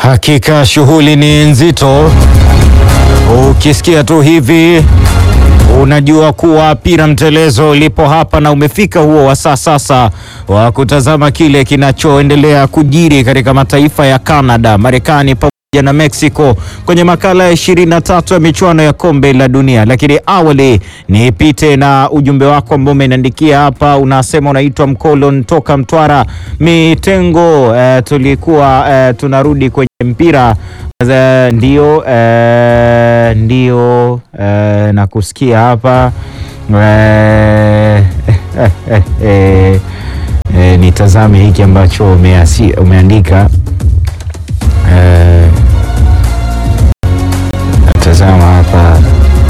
Hakika shughuli ni nzito. Ukisikia tu hivi unajua kuwa pira mtelezo lipo hapa na umefika huo wasaa sasa wa kutazama kile kinachoendelea kujiri katika mataifa ya Canada, Marekani pamoja na Mexico kwenye makala ya 23 ya michuano ya kombe la dunia. Lakini awali nipite na ujumbe wako ambao umeniandikia hapa, unasema unaitwa Mkolon toka Mtwara Mitengo. Eh, tulikuwa eh, tunarudi kwenye mpira Eh, ndio eh, ndio eh, na kusikia hapa eh, eh, eh, eh, nitazame hiki ambacho umeasi, umeandika eh, natazama hapa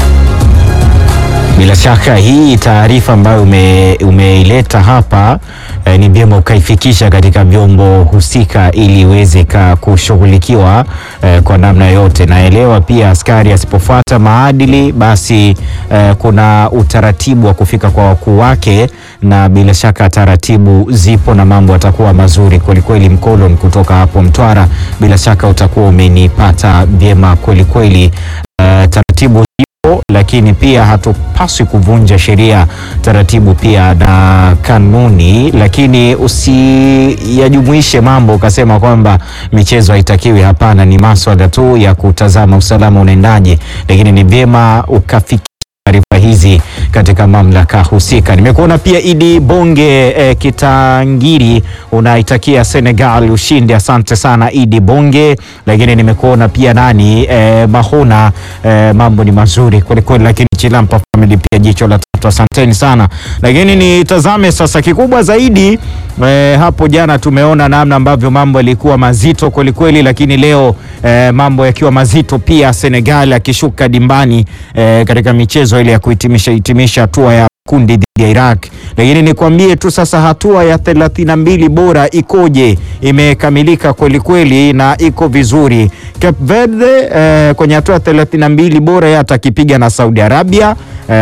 bila shaka hii taarifa ambayo ume, umeileta hapa eh, ni vyema ukaifikisha katika vyombo husika ili iweze kushughulikiwa eh, kwa namna yote. Naelewa pia askari asipofuata maadili basi eh, kuna utaratibu wa kufika kwa wakuu wake, na bila shaka taratibu zipo na mambo yatakuwa mazuri kwelikweli. Mkolon kutoka hapo Mtwara, bila shaka utakuwa umenipata vyema kwelikweli. Eh, taratibu lakini pia hatupaswi kuvunja sheria, taratibu pia na kanuni, lakini usiyajumuishe mambo ukasema kwamba michezo haitakiwi. Hapana, ni maswala tu ya kutazama usalama unaendaje, lakini ni vyema ukafikia taarifa hizi katika mamlaka husika. Nimekuona pia Idi Bonge eh, Kitangiri unaitakia Senegal ushindi. Asante sana Idi Bonge, lakini nimekuona pia nani eh, Mahona eh, mambo ni mazuri kwelikweli, lakini Chilampa family pia jicho la tatu, asanteni sana. Lakini nitazame sasa kikubwa zaidi eh, hapo jana tumeona namna ambavyo mambo yalikuwa mazito kwelikweli, lakini leo eh, mambo yakiwa mazito pia, Senegal akishuka dimbani eh, katika michezo ile ya kuhitimisha hitimisha hatua ya kundi dhidi ya Iraq. Lakini nikwambie tu sasa hatua ya thelathini na mbili bora ikoje? Imekamilika kweli kweli na iko vizuri. Cape Verde eh, kwenye hatua ya thelathini na mbili bora yeye atakipiga na Saudi Arabia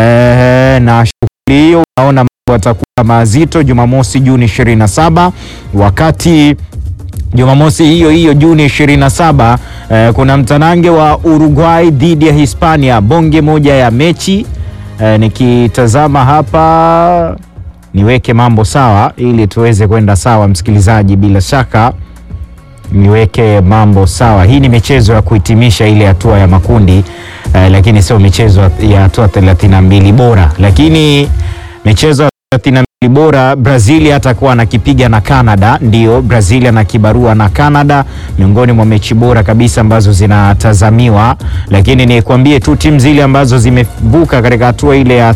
eh, na shughuli hiyo unaona mambo yatakuwa mazito Jumamosi Juni 27 wakati Jumamosi hiyo hiyo Juni 27 eh, kuna mtanange wa Uruguay dhidi ya Hispania, bonge moja ya mechi eh, nikitazama hapa niweke mambo sawa ili tuweze kwenda sawa, msikilizaji, bila shaka niweke mambo sawa. Hii ni michezo ya kuhitimisha ile hatua ya makundi eh, lakini sio michezo ya hatua 32 bora, lakini michezo ya 32 bora Brazil atakuwa anakipiga na Canada. Ndio, Brazil ana kibarua na Canada, miongoni mwa mechi bora kabisa ambazo zinatazamiwa. Lakini nikwambie tu timu zile ambazo zimevuka katika hatua ile ya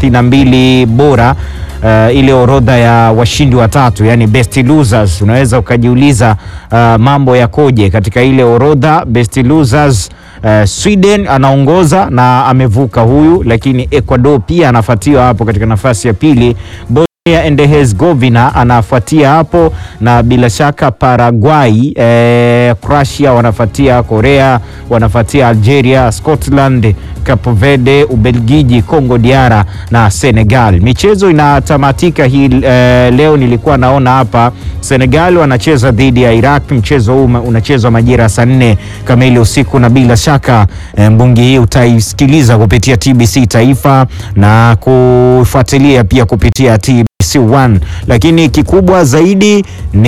32 bora Uh, ile orodha ya washindi watatu yani best losers, unaweza ukajiuliza uh, mambo yakoje katika ile orodha best losers. Uh, Sweden anaongoza na amevuka huyu, lakini Ecuador pia anafuatiwa hapo katika nafasi ya pili. Bosnia and Herzegovina anafuatia hapo na bila shaka Paraguay, eh, Croatia wanafuatia, Korea wanafuatia, Algeria, Scotland, Cape Verde, Ubelgiji, Congo DR na Senegal. Michezo inatamatika hii eh, leo nilikuwa naona hapa Senegal wanacheza dhidi ya Iraq. Mchezo huu unachezwa majira saa nne kamili usiku, na bila shaka eh, mbungi hii utaisikiliza kupitia TBC Taifa na kufuatilia pia kupitia TBC1, lakini kikubwa zaidi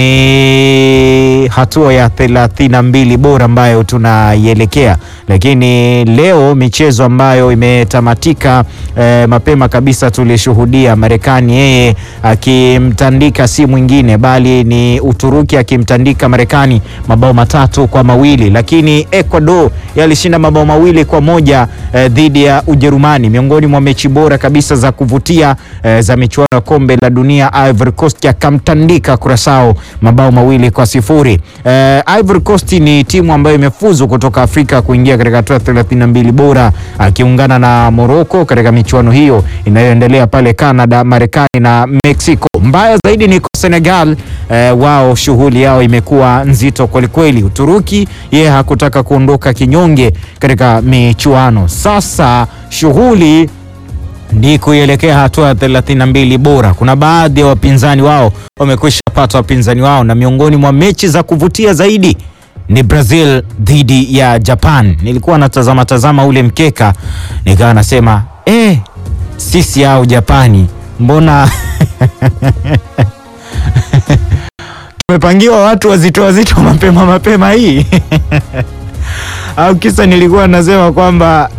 ni hatua ya 32 bora ambayo tunaielekea, lakini leo michezo ambayo imetamatika eh, mapema kabisa tulishuhudia Marekani yeye akimtandika si mwingine bali ni Uturuki akimtandika Marekani mabao matatu kwa mawili, lakini Ecuador yalishinda mabao mawili kwa moja eh, dhidi ya Ujerumani, miongoni mwa mechi bora kabisa za kuvutia eh, za michuano ya kombe la dunia. Ivory Coast akamtandika Curacao mabao mawili kwa sifuri. Eh, Ivory Coast ni timu ambayo imefuzu kutoka Afrika kuingia katika hatua 32 bora akiungana na Morocco katika michuano hiyo inayoendelea pale Canada, Marekani na Mexico. Mbaya zaidi ni Senegal eh, wao shughuli yao imekuwa nzito kwelikweli. Uturuki yeye hakutaka kuondoka kinyonge katika michuano. Sasa shughuli ni kuielekea hatua ya 32 bora. Kuna baadhi ya wapinzani wao wamekwisha pata wapinzani wao, na miongoni mwa mechi za kuvutia zaidi ni Brazil dhidi ya Japan. Nilikuwa natazama tazama ule mkeka nikawa nasema eh, sisi au Japani mbona tumepangiwa watu wazito wazito mapema mapema hii au kisa nilikuwa nasema kwamba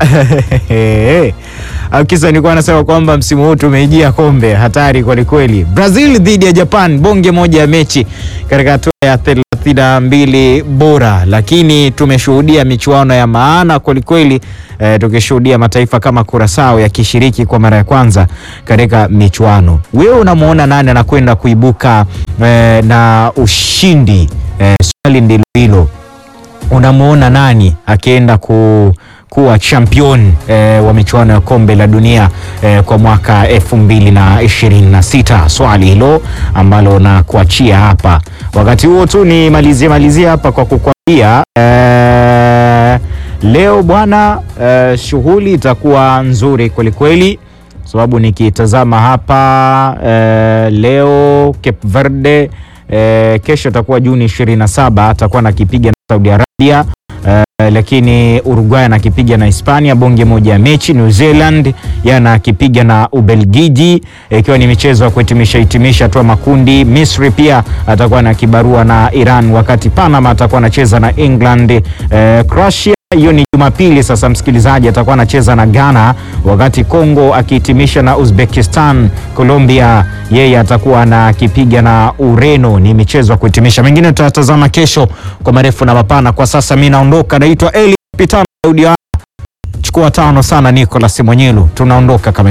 au kisa nilikuwa nasema kwamba msimu huu tumeijia kombe hatari kwelikweli. Brazil dhidi ya Japan, bonge moja ya mechi katika hatua ya thelathini na mbili bora, lakini tumeshuhudia michuano ya maana kwelikweli. E, tukishuhudia mataifa kama Curacao yakishiriki kwa mara ya kwanza katika michuano. Wewe unamwona nani anakwenda kuibuka e, na ushindi? E, swali ndilo hilo unamwona nani akienda ku, kuwa champion eh, wa michuano ya kombe la dunia eh, kwa mwaka elfu mbili na ishirini na sita? Swali hilo ambalo nakuachia hapa. Wakati huo tu ni malizie malizie hapa kwa kukwambia eh, leo bwana eh, shughuli itakuwa nzuri kwelikweli sababu nikitazama hapa eh, leo Cape Verde eh, kesho atakuwa Juni 27 atakuwa nakipiga na Saudi Arabia eh, lakini Uruguay anakipiga na Hispania bonge moja ya mechi. New Zealand yanakipiga na Ubelgiji ikiwa ni michezo ya kuhitimisha hitimisha tu makundi. Misri pia atakuwa na kibarua na Iran, wakati Panama atakuwa anacheza na England. Eh, Croatia hiyo ni Jumapili. Sasa msikilizaji, atakuwa anacheza na Ghana, wakati Congo akihitimisha na Uzbekistan. Colombia yeye atakuwa anakipiga na Ureno. Ni michezo ya kuhitimisha, mengine tutatazama kesho kwa marefu na mapana. Kwa sasa mi naondoka, naitwa Eli Pitano Daudi. Chukua tano sana Nicolas Mwenyelu, tunaondoka kama